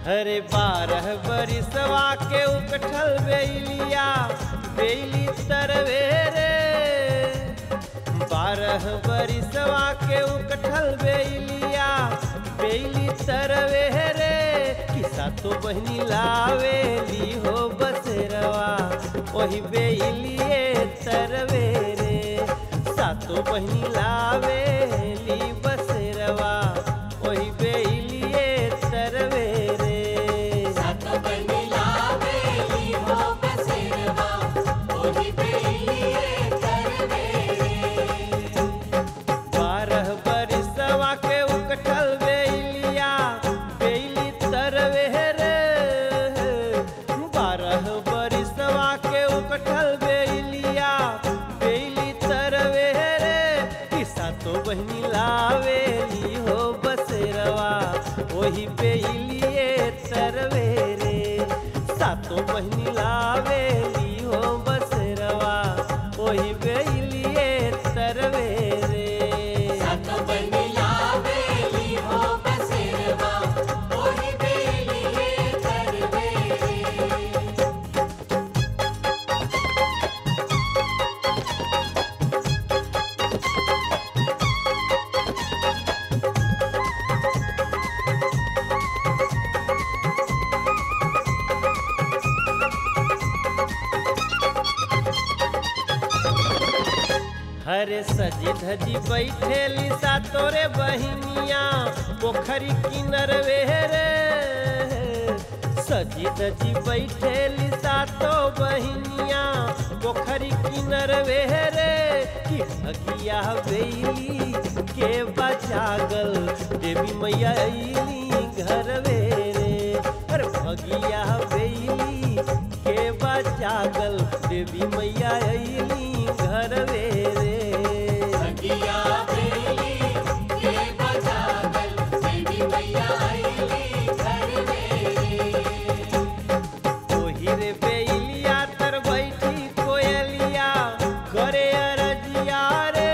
हरे बारह बरिसवा के उकठल बेलिया बेली तरवे रे बारह बरिसवा के उकठल बेलिया बेली तरवे रे किसा तो बहनी लावेली हो बसेरवा वही बेलिए तरवे रे सातो बहनी लावेली बसेरवा वही बेलिए तरवे रे सात बनिला बेली हो बसेरवा ओही बेलिए तरवेरे बारह बरिसवा के उकठल बेलिया बेली तरवे रे बारह बरिसवा के उकठल बेलिया बेली तरवे रे किसा तो बहनी लावेली हो बसेरवा वही बेलिए तरवे रे सातो बहनी लावेली हो बसेरवा वही बेलिए तरवे रे सात बनिला बेली हो बसेरवा ओही बेलिए तरवेरे हरे सजी धजी बैठेली सा तोरे बहिनिया पोखरी किनरवे रे सजी धजी बैठेली सा तो बहिनिया पोखरी किनरवे रे कि भगिया बेली के बचागल देवी मैया अइली घरवे रे अरे भगिया बेली के बचागल देवी मैया अइली घरवे रे अगिया बेली के बजागल देवी मैया आईली घरवेरे ओही रे बेलिया तर बैठी कोयलिया करे अरजिया रे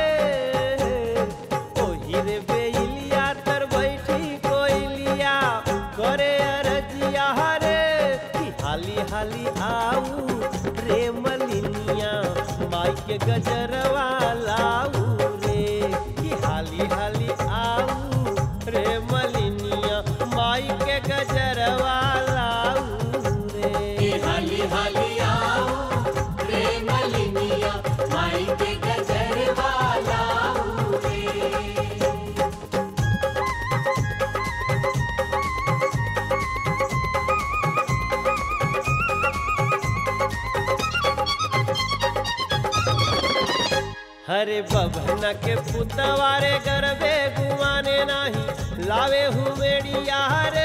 ओही रे बेलिया तर बैठी कोयलिया करे अरजिया रे कि हाली हाली आऊ रे मलिनिया माई के गजरवा लाऊ रे कि हाली हाली आऊ रे मलिनिया माई के गजरवा लाऊ रे के हाली हाली आओ रे मलिनिया माई के गजरवा लाऊ रे हरे बभना के पुतवारे गरबे गुमाने नाही लावे हुमेड़िया रे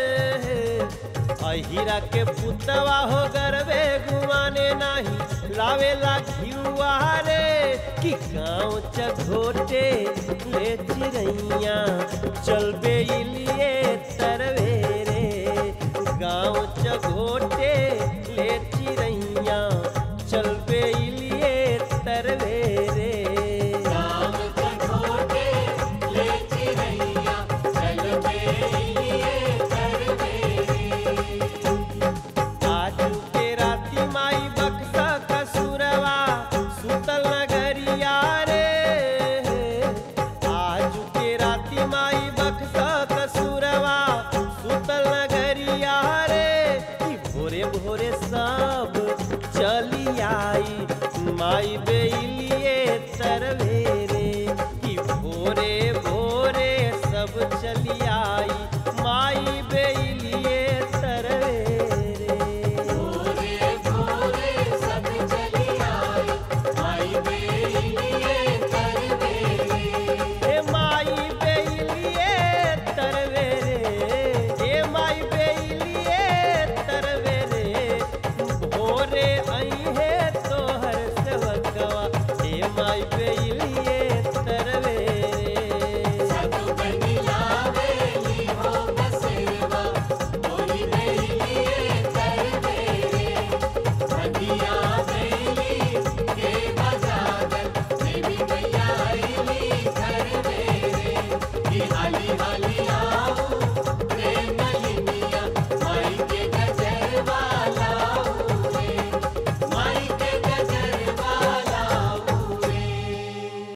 अहिरा के पुतवा हो गरबे गुमाने नाही लावे ला घियुआ रे कि गाँव चघोटे ले चिरैया चल बेली